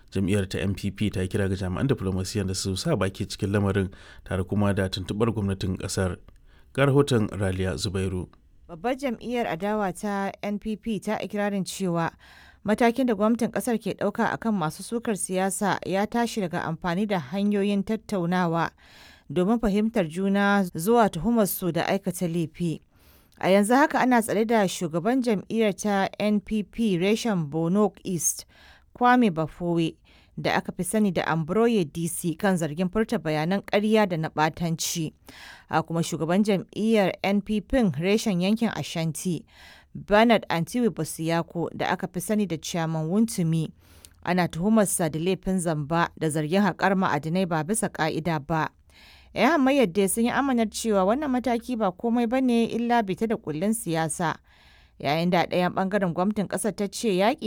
jam'iyyar ta npp ta kira ga jami'an diflomasiyyar da su sa baki cikin lamarin tare kuma da tuntuɓar gwamnatin ƙasar ga rahoton raliya zubairu babbar jam'iyyar adawa ta npp ta ikirarin cewa matakin da gwamnatin kasar ke ɗauka akan masu sukar siyasa ya tashi daga amfani da hanyoyin tattaunawa domin fahimtar juna zuwa tuhumarsu da aikata laifi a yanzu haka ana tsare da shugaban jam'iyyar ta npp reshen bono east kwame bafowe da aka fi sani da ambroye dc kan zargin furta bayanan ƙarya da na ɓatanci a kuma shugaban jam'iyyar npp reshen yankin ashanti bernard antiwi bosiyako da aka fi sani da chairman wuntumi ana tuhumarsa da laifin zamba da zargin haƙar ma'adinai ba bisa ƙa'ida ba 'yan hamayyar dai sun yi amanar cewa wannan mataki ba komai ba ne illa bita da kullun siyasa yayin da ɗayan ɓangaren gwamnatin ƙasar ta ce yaƙi